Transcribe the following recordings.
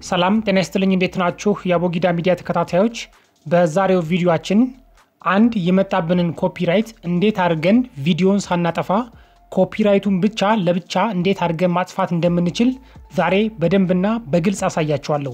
ሰላም ጤና ይስጥልኝ። እንዴት ናችሁ? የአቦጊዳ ሚዲያ ተከታታዮች፣ በዛሬው ቪዲዮአችን አንድ የመጣብንን ኮፒራይት እንዴት አድርገን ቪዲዮን ሳናጠፋ ኮፒራይቱን ብቻ ለብቻ እንዴት አድርገን ማጥፋት እንደምንችል ዛሬ በደንብና በግልጽ አሳያችኋለሁ።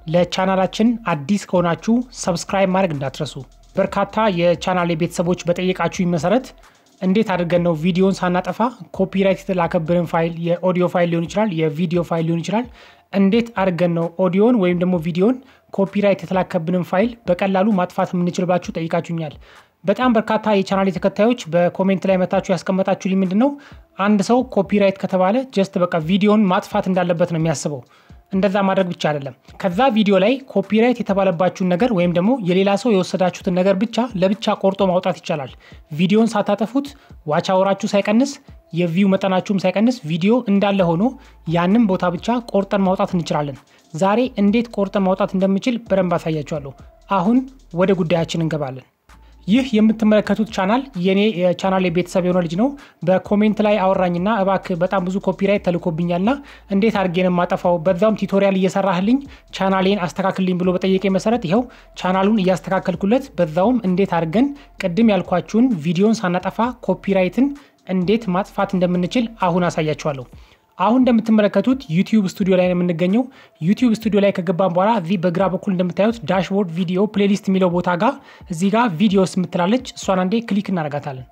ለቻናላችን አዲስ ከሆናችሁ ሰብስክራይብ ማድረግ እንዳትረሱ። በርካታ የቻናሌ ቤተሰቦች በጠየቃችሁኝ መሰረት እንዴት አድርገን ነው ቪዲዮን ሳናጠፋ ኮፒራይት የተላከብንን ፋይል የኦዲዮ ፋይል ሊሆን ይችላል፣ የቪዲዮ ፋይል ሊሆን ይችላል እንዴት አድርገን ነው ኦዲዮን ወይም ደግሞ ቪዲዮን ኮፒራይት የተላከብንን ፋይል በቀላሉ ማጥፋት የምንችልባችሁ ጠይቃችሁኛል። በጣም በርካታ የቻናል ተከታዮች በኮሜንት ላይ መታችሁ ያስቀመጣችሁልኝ ምንድን ነው አንድ ሰው ኮፒራይት ከተባለ ጀስት በቃ ቪዲዮን ማጥፋት እንዳለበት ነው የሚያስበው። እንደዛ ማድረግ ብቻ አይደለም። ከዛ ቪዲዮ ላይ ኮፒራይት የተባለባችሁን ነገር ወይም ደግሞ የሌላ ሰው የወሰዳችሁትን ነገር ብቻ ለብቻ ቆርጦ ማውጣት ይቻላል። ቪዲዮን ሳታጠፉት ዋች አወራችሁ ሳይቀንስ የቪው መጠናችሁም ሳይቀንስ ቪዲዮ እንዳለ ሆኖ ያንን ቦታ ብቻ ቆርጠን ማውጣት እንችላለን። ዛሬ እንዴት ቆርጠን ማውጣት እንደምችል በደንብ አሳያችኋለሁ። አሁን ወደ ጉዳያችን እንገባለን። ይህ የምትመለከቱት ቻናል የኔ የቻናል ቤተሰብ የሆነ ልጅ ነው። በኮሜንት ላይ አወራኝና እባክህ በጣም ብዙ ኮፒራይት ተልኮብኛልና እንዴት አድርጌን የማጠፋው በዛውም ቱቶሪያል እየሰራህልኝ ቻናሌን አስተካክልኝ ብሎ በጠየቀ መሰረት ይኸው ቻናሉን እያስተካከልኩለት በዛውም እንዴት አድርገን ቅድም ያልኳችሁን ቪዲዮን ሳናጠፋ ኮፒራይትን እንዴት ማጥፋት እንደምንችል አሁን አሳያችኋለሁ። አሁን እንደምትመለከቱት ዩቲዩብ ስቱዲዮ ላይ ነው የምንገኘው። ዩቲዩብ ስቱዲዮ ላይ ከገባን በኋላ እዚህ በግራ በኩል እንደምታዩት ዳሽቦርድ ቪዲዮ ፕሌሊስት የሚለው ቦታ ጋር እዚህ ጋር ቪዲዮስ የምትላለች እሷን አንዴ ክሊክ እናደርጋታለን።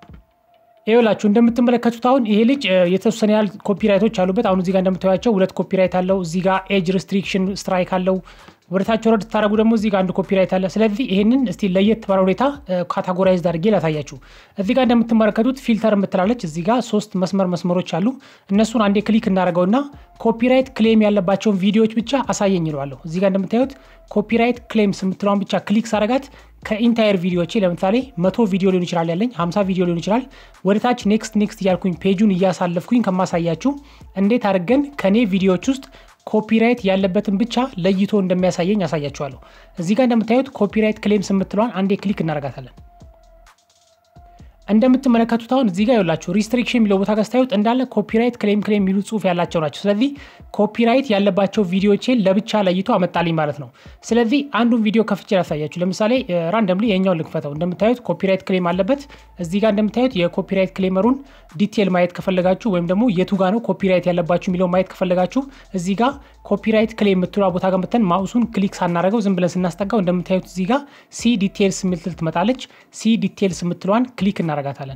ይኸውላችሁ እንደምትመለከቱት አሁን ይሄ ልጅ የተወሰነ ያህል ኮፒራይቶች አሉበት። አሁን እዚህ ጋር እንደምታዩቸው ሁለት ኮፒራይት አለው። እዚህ ጋር ኤጅ ሪስትሪክሽን ስትራይክ አለው። ወደ ታች ወረድ ስታደረጉ ደግሞ እዚህ ጋር አንድ ኮፒራይት አለ። ስለዚህ ይህንን እስቲ ለየት ባለ ሁኔታ ካታጎራይዝ አድርጌ ላሳያችሁ። እዚህ ጋር እንደምትመለከቱት ፊልተር የምትላለች እዚህ ጋር ሶስት መስመር መስመሮች አሉ። እነሱን አንዴ ክሊክ እናደርገውና ኮፒራይት ክሌም ያለባቸውን ቪዲዮዎች ብቻ አሳየኝ ይለዋለሁ። እዚህ ጋር እንደምታዩት ኮፒራይት ክሌምስ የምትለውን ብቻ ክሊክ ሳረጋት ከኢንታየር ቪዲዮቼ ለምሳሌ መቶ ቪዲዮ ሊሆን ይችላል ያለኝ ሀምሳ ቪዲዮ ሊሆን ይችላል። ወደ ታች ኔክስት ኔክስት እያልኩኝ ፔጁን እያሳለፍኩኝ ከማሳያችሁ እንዴት አድርገን ከኔ ቪዲዮዎች ውስጥ ኮፒራይት ያለበትን ብቻ ለይቶ እንደሚያሳየኝ ያሳያችኋለሁ። እዚህ ጋር እንደምታዩት ኮፒራይት ክሌምስ የምትለዋን አንዴ ክሊክ እናደርጋታለን። እንደምትመለከቱት አሁን እዚህ ጋር ይኸውላችሁ ሪስትሪክሽን የሚለው ቦታ ጋር ስታዩት እንዳለ ኮፒራይት ክሌም ክሌም የሚሉ ጽሁፍ ያላቸው ናቸው። ስለዚህ ኮፒራይት ያለባቸው ቪዲዮቼን ለብቻ ለይቶ አመጣልኝ ማለት ነው። ስለዚህ አንዱን ቪዲዮ ከፍቼ ላሳያችሁ። ለምሳሌ ራንደምሊ የኛውን ልክፈተው። እንደምታዩት ኮፒራይት ክሌም አለበት። እዚህ ጋር እንደምታዩት የኮፒራይት ክሌመሩን ዲቴል ማየት ከፈለጋችሁ ወይም ደግሞ የቱ ጋ ነው ኮፒራይት ያለባችሁ የሚለው ማየት ከፈለጋችሁ እዚህ ጋር ኮፒራይት ክሌም የምትሏ ቦታ ጋር መተን ማውሱን ክሊክ ሳናደረገው ዝም ብለን ስናስጠጋው እንደምታዩት እዚህ ጋር ሲ ዲቴልስ የምትል ትመጣለች። ሲ ዲቴልስ የምትሏን ክሊክ እናደርጋታለን።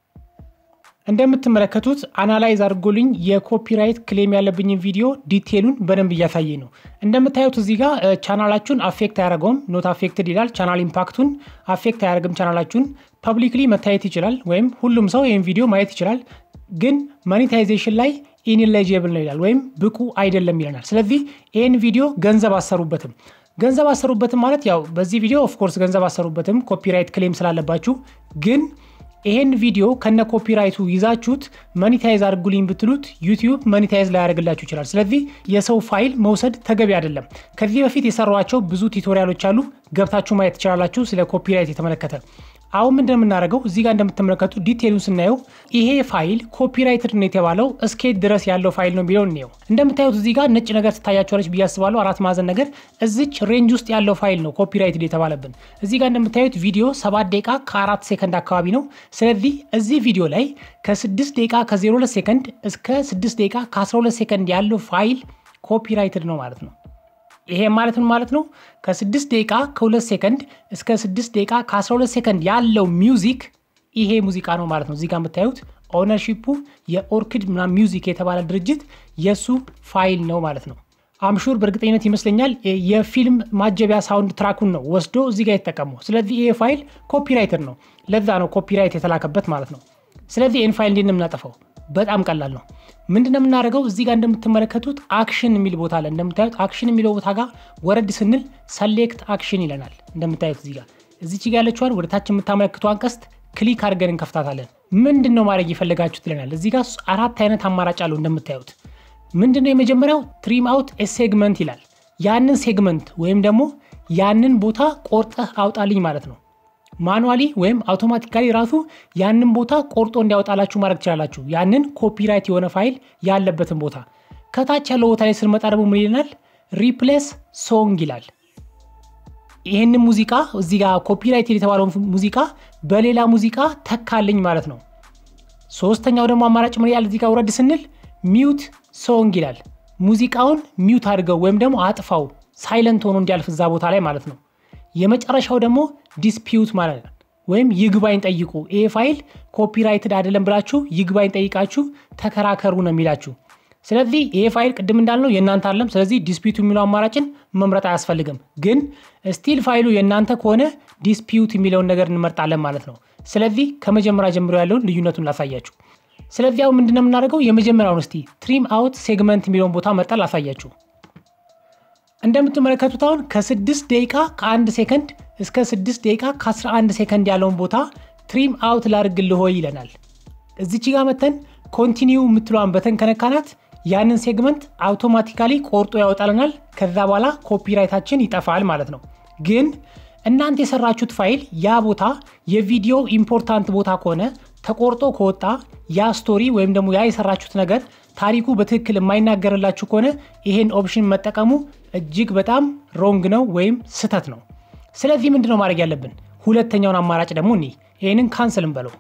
እንደምትመለከቱት አናላይዝ አድርጎልኝ የኮፒራይት ክሌም ያለብኝን ቪዲዮ ዲቴሉን በደንብ እያሳየኝ ነው። እንደምታዩት እዚህ ጋር ቻናላችሁን አፌክት አያደርገውም፣ ኖት አፌክትድ ይላል። ቻናል ኢምፓክቱን አፌክት አያደርግም። ቻናላችሁን ፐብሊክሊ መታየት ይችላል፣ ወይም ሁሉም ሰው ይህን ቪዲዮ ማየት ይችላል። ግን ማኔታይዜሽን ላይ ኢንኤሊጂብል ነው ይላል፣ ወይም ብቁ አይደለም ይለናል። ስለዚህ ይህን ቪዲዮ ገንዘብ አሰሩበትም ገንዘብ አሰሩበትም ማለት ያው በዚህ ቪዲዮ ኦፍኮርስ ገንዘብ አሰሩበትም ኮፒራይት ክሌም ስላለባችሁ ግን ይሄን ቪዲዮ ከነ ኮፒራይቱ ይዛችሁት መኒታይዝ አድርጉልኝ ብትሉት ዩቲዩብ መኒታይዝ ላያደርግላችሁ ይችላል። ስለዚህ የሰው ፋይል መውሰድ ተገቢ አይደለም። ከዚህ በፊት የሰሯቸው ብዙ ቱቶሪያሎች አሉ፣ ገብታችሁ ማየት ትችላላችሁ ስለ ኮፒራይት የተመለከተ። አሁን ምንድን የምናደርገው እዚህ ጋር እንደምትመለከቱ ዲቴሉን ስናየው ይሄ ፋይል ኮፒራይትድ ነው የተባለው እስኬት ድረስ ያለው ፋይል ነው የሚለው እንየው። እንደምታዩት እዚህ ጋር ነጭ ነገር ትታያቸዋለች ብዬ አስባለሁ፣ አራት ማዕዘን ነገር እዚች ሬንጅ ውስጥ ያለው ፋይል ነው ኮፒራይትድ የተባለብን። እዚህ ጋር እንደምታዩት ቪዲዮ ሰባት ደቂቃ ከአራት ሴከንድ አካባቢ ነው። ስለዚህ እዚህ ቪዲዮ ላይ ከስድስት ደቂቃ ከ02 ሴከንድ እስከ ስድስት ደቂቃ ከ12 ሴከንድ ያለው ፋይል ኮፒራይትድ ነው ማለት ነው። ይሄ ማለት ምን ማለት ነው? ከ6 ደቂቃ ከ2 ሴከንድ እስከ 6 ደቂቃ ከ12 ሴከንድ ያለው ሚውዚክ ይሄ ሙዚቃ ነው ማለት ነው። እዚህ ጋር የምታዩት ኦነርሺፑ የኦርኪድ ምናምን ሚውዚክ የተባለ ድርጅት የእሱ ፋይል ነው ማለት ነው። አምሹር በእርግጠኝነት ይመስለኛል የፊልም ማጀቢያ ሳውንድ ትራኩን ነው ወስዶ እዚህ ጋር የተጠቀመው። ስለዚህ ይሄ ፋይል ኮፒራይትድ ነው። ለዛ ነው ኮፒራይት የተላከበት ማለት ነው። ስለዚህ ይህን ፋይል እንዴት ነው የምናጠፋው? በጣም ቀላል ነው። ምንድን ነው የምናደርገው? እዚህ ጋር እንደምትመለከቱት አክሽን የሚል ቦታ አለ። እንደምታዩት አክሽን የሚለው ቦታ ጋር ወረድ ስንል ሰሌክት አክሽን ይለናል። እንደምታዩት እዚህ ጋር እዚች ጋ ያለችዋን ወደ ታች የምታመለክቷን ቀስት ክሊክ አድርገን እንከፍታታለን። ምንድን ነው ማድረግ የፈለጋችሁት ይለናል። እዚህ ጋር አራት አይነት አማራጭ አለው እንደምታዩት። ምንድን ነው የመጀመሪያው ትሪም አውት ሴግመንት ይላል። ያንን ሴግመንት ወይም ደግሞ ያንን ቦታ ቆርጠህ አውጣልኝ ማለት ነው። ማኑዋሊ ወይም አውቶማቲካሊ ራሱ ያንን ቦታ ቆርጦ እንዲያወጣላችሁ ማድረግ ትችላላችሁ። ያንን ኮፒራይት የሆነ ፋይል ያለበትን ቦታ ከታች ያለው ቦታ ላይ ስንመጣ ደግሞ ምን ይለናል? ሪፕሌስ ሶንግ ይላል። ይህንን ሙዚቃ እዚህ ጋር ኮፒራይት የተባለውን ሙዚቃ በሌላ ሙዚቃ ተካልኝ ማለት ነው። ሶስተኛው ደግሞ አማራጭ ምን ያህል እዚህ ጋር ውረድ ስንል ሚውት ሶንግ ይላል። ሙዚቃውን ሚውት አድርገው ወይም ደግሞ አጥፋው ሳይለንት ሆኖ እንዲያልፍ እዛ ቦታ ላይ ማለት ነው። የመጨረሻው ደግሞ ዲስፒዩት ማለት ነው ወይም ይግባኝ ጠይቁ። ይሄ ፋይል ኮፒራይትድ አይደለም ብላችሁ ይግባኝ ጠይቃችሁ ተከራከሩ ነው የሚላችሁ። ስለዚህ ይሄ ፋይል ቅድም እንዳልነው የእናንተ አለም። ስለዚህ ዲስፒዩት የሚለው አማራጭን መምረጥ አያስፈልግም። ግን ስቲል ፋይሉ የእናንተ ከሆነ ዲስፒዩት የሚለውን ነገር እንመርጣለን ማለት ነው። ስለዚህ ከመጀመሪያ ጀምሮ ያለውን ልዩነቱን ላሳያችሁ። ስለዚህ አሁን ምንድነው የምናደርገው? የመጀመሪያውን እስቲ ትሪም አውት ሴግመንት የሚለውን ቦታ መርጣ ላሳያችሁ። እንደምትመለከቱት አሁን ከስድስት ደቂቃ ከአንድ ሴከንድ እስከ ስድስት ደቂቃ ከ11 ሴከንድ ያለውን ቦታ ትሪም አውት ላድርግልህ ሆይ ይለናል። እዚች ጋር መተን ኮንቲኒው የምትለዋን በተን ከነካናት ያንን ሴግመንት አውቶማቲካሊ ቆርጦ ያወጣልናል። ከዛ በኋላ ኮፒራይታችን ይጠፋል ማለት ነው። ግን እናንተ የሰራችሁት ፋይል ያ ቦታ የቪዲዮ ኢምፖርታንት ቦታ ከሆነ ተቆርጦ ከወጣ ያ ስቶሪ ወይም ደግሞ ያ የሰራችሁት ነገር ታሪኩ በትክክል የማይናገርላችሁ ከሆነ ይሄን ኦፕሽን መጠቀሙ እጅግ በጣም ሮንግ ነው ወይም ስህተት ነው። ስለዚህ ምንድነው ማድረግ ያለብን? ሁለተኛውን አማራጭ ደግሞ እኒ ይህንን ካንስል እንበለው።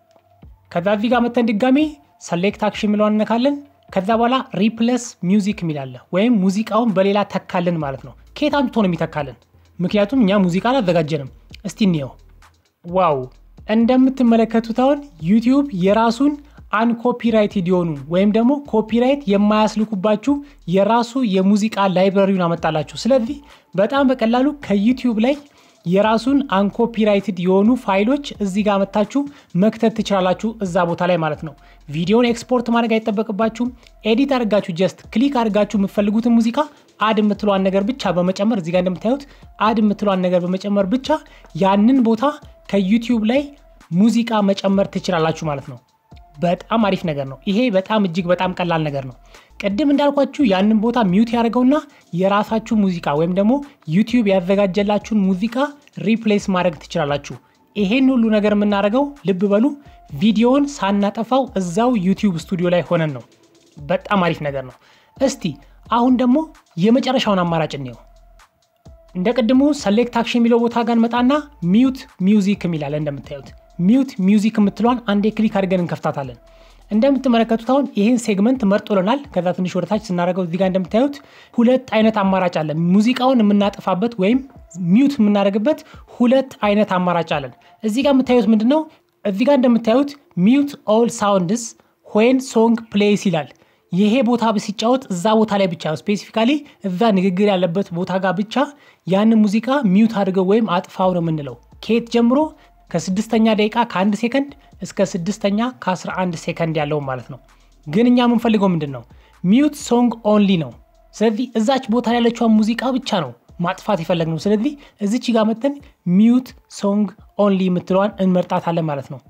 ከዛ እዚህ ጋር መተን ድጋሜ ሰሌክት አክሽን የሚለውን እነካለን። ከዛ በኋላ ሪፕለስ ሚውዚክ የሚላለ ወይም ሙዚቃውን በሌላ ተካልን ማለት ነው። ከየት አምጥቶ ነው የሚተካልን? ምክንያቱም እኛ ሙዚቃ አላዘጋጀንም። እስቲ እንየው። ዋው እንደምትመለከቱት አሁን ዩቲዩብ የራሱን አንኮፒራይትድ የሆኑ ወይም ደግሞ ኮፒራይት የማያስልኩባችሁ የራሱ የሙዚቃ ላይብረሪውን አመጣላችሁ። ስለዚህ በጣም በቀላሉ ከዩቲዩብ ላይ የራሱን አንኮፒራይትድ የሆኑ ፋይሎች እዚህ ጋር መታችሁ መክተት ትችላላችሁ፣ እዛ ቦታ ላይ ማለት ነው። ቪዲዮን ኤክስፖርት ማድረግ አይጠበቅባችሁም። ኤዲት አድርጋችሁ ጀስት ክሊክ አድርጋችሁ የምትፈልጉትን ሙዚቃ አድ የምትለዋን ነገር ብቻ በመጨመር እዚህ ጋር እንደምታዩት አድ የምትለዋን ነገር በመጨመር ብቻ ያንን ቦታ ከዩቲዩብ ላይ ሙዚቃ መጨመር ትችላላችሁ ማለት ነው። በጣም አሪፍ ነገር ነው። ይሄ በጣም እጅግ በጣም ቀላል ነገር ነው። ቅድም እንዳልኳችሁ ያንን ቦታ ሚውት ያደርገውና የራሳችሁ ሙዚቃ ወይም ደግሞ ዩቲዩብ ያዘጋጀላችሁን ሙዚቃ ሪፕሌስ ማድረግ ትችላላችሁ። ይሄን ሁሉ ነገር የምናደርገው ልብ በሉ ቪዲዮውን ሳናጠፋው እዛው ዩቲዩብ ስቱዲዮ ላይ ሆነን ነው። በጣም አሪፍ ነገር ነው። እስቲ አሁን ደግሞ የመጨረሻውን አማራጭ እንየው። እንደ ቅድሙ ሰሌክት አክሽን የሚለው ቦታ ጋር እንመጣና ሚውት ሚውዚክ የሚላለ እንደምታዩት ሚውት ሚውዚክ የምትለዋን አንዴ ክሊክ አድርገን እንከፍታታለን። እንደምትመለከቱት አሁን ይህን ሴግመንት መርጦልናል። ከዛ ትንሽ ወደታች ስናደርገው እዚጋ እንደምታዩት ሁለት አይነት አማራጭ አለን። ሙዚቃውን የምናጠፋበት ወይም ሚውት የምናደርግበት ሁለት አይነት አማራጭ አለን። እዚህ ጋር የምታዩት ምንድን ነው? እዚህ ጋር እንደምታዩት ሚውት ኦል ሳውንድስ ዌን ሶንግ ፕሌይስ ይላል። ይሄ ቦታ ሲጫወት እዛ ቦታ ላይ ብቻ ስፔሲፊካሊ እዛ ንግግር ያለበት ቦታ ጋር ብቻ ያንን ሙዚቃ ሚውት አድርገው ወይም አጥፋው ነው የምንለው። ከየት ጀምሮ ከስድስተኛ ደቂቃ ከአንድ ሴከንድ እስከ ስድስተኛ ከ11 ሴከንድ ያለው ማለት ነው። ግን እኛ የምንፈልገው ምንድን ነው? ሚውት ሶንግ ኦንሊ ነው። ስለዚህ እዛች ቦታ ያለችዋን ሙዚቃ ብቻ ነው ማጥፋት የፈለግነው። ስለዚህ እዚች ጋር መተን ሚውት ሶንግ ኦንሊ የምትለዋን እንመርጣታለን ማለት ነው።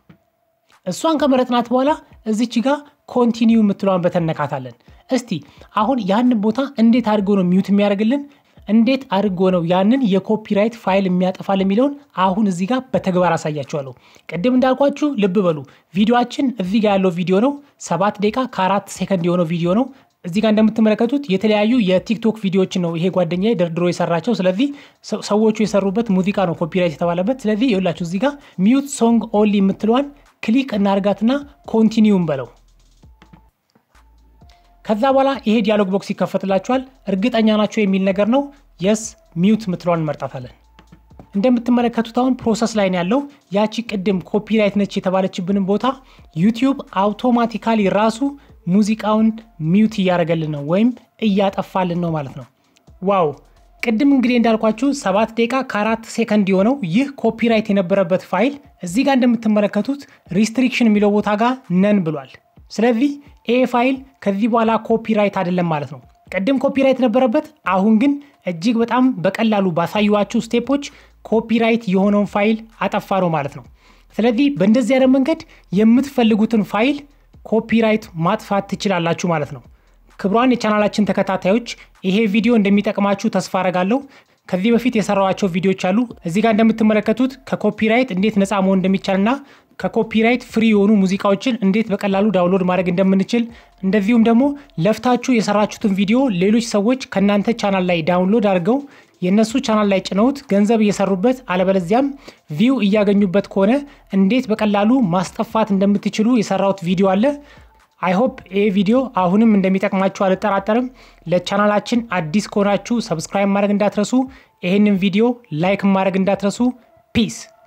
እሷን ከመረጥናት በኋላ እዚች ጋር ኮንቲኒው የምትለዋን በተነካታለን። እስቲ አሁን ያንን ቦታ እንዴት አድርጎ ነው ሚውት የሚያደርግልን እንዴት አድርጎ ነው ያንን የኮፒራይት ፋይል የሚያጠፋል የሚለውን አሁን እዚህ ጋር በተግባር አሳያችኋለሁ። ቅድም እንዳልኳችሁ ልብ በሉ ቪዲዮችን እዚህ ጋር ያለው ቪዲዮ ነው። ሰባት ደቂቃ ከአራት ሴከንድ የሆነው ቪዲዮ ነው። እዚህ ጋር እንደምትመለከቱት የተለያዩ የቲክቶክ ቪዲዮዎችን ነው ይሄ ጓደኛ ደርድሮ የሰራቸው። ስለዚህ ሰዎቹ የሰሩበት ሙዚቃ ነው ኮፒራይት የተባለበት። ስለዚህ ይኸውላችሁ እዚህ ጋር ሚውት ሶንግ ኦንሊ የምትለዋን ክሊክ እናርጋትና ኮንቲኒውን በለው ከዛ በኋላ ይሄ ዲያሎግ ቦክስ ይከፈትላችኋል። እርግጠኛ ናቸው የሚል ነገር ነው። የስ ሚውት ምትለዋን እንመርጣታለን። እንደምትመለከቱት አሁን ፕሮሰስ ላይ ነው ያለው። ያቺ ቅድም ኮፒራይት ነች የተባለችብንን ቦታ ዩቲዩብ አውቶማቲካሊ ራሱ ሙዚቃውን ሚውት እያደረገልን ነው ወይም እያጠፋልን ነው ማለት ነው። ዋው! ቅድም እንግዲህ እንዳልኳችሁ ሰባት ደቂቃ ከአራት ሴከንድ የሆነው ይህ ኮፒራይት የነበረበት ፋይል እዚህ ጋር እንደምትመለከቱት ሪስትሪክሽን የሚለው ቦታ ጋር ነን ብሏል። ስለዚህ ይሄ ፋይል ከዚህ በኋላ ኮፒራይት አይደለም ማለት ነው። ቅድም ኮፒራይት ነበረበት፣ አሁን ግን እጅግ በጣም በቀላሉ ባሳዩዋችሁ ስቴፖች ኮፒራይት የሆነውን ፋይል አጠፋ ነው ማለት ነው። ስለዚህ በእንደዚህ አይነት መንገድ የምትፈልጉትን ፋይል ኮፒራይት ማጥፋት ትችላላችሁ ማለት ነው። ክቡራን የቻናላችን ተከታታዮች ይሄ ቪዲዮ እንደሚጠቅማችሁ ተስፋ አረጋለሁ። ከዚህ በፊት የሰራዋቸው ቪዲዮዎች አሉ። እዚህ ጋር እንደምትመለከቱት ከኮፒራይት እንዴት ነፃ መሆን እንደሚቻልና ከኮፒራይት ፍሪ የሆኑ ሙዚቃዎችን እንዴት በቀላሉ ዳውንሎድ ማድረግ እንደምንችል እንደዚሁም ደግሞ ለፍታችሁ የሰራችሁትን ቪዲዮ ሌሎች ሰዎች ከእናንተ ቻናል ላይ ዳውንሎድ አድርገው የእነሱ ቻናል ላይ ጭነውት ገንዘብ እየሰሩበት አለበለዚያም ቪው እያገኙበት ከሆነ እንዴት በቀላሉ ማስጠፋት እንደምትችሉ የሰራሁት ቪዲዮ አለ። አይሆፕ ይህ ቪዲዮ አሁንም እንደሚጠቅማችሁ አልጠራጠርም። ለቻናላችን አዲስ ከሆናችሁ ሰብስክራይብ ማድረግ እንዳትረሱ፣ ይህንን ቪዲዮ ላይክ ማድረግ እንዳትረሱ። ፒስ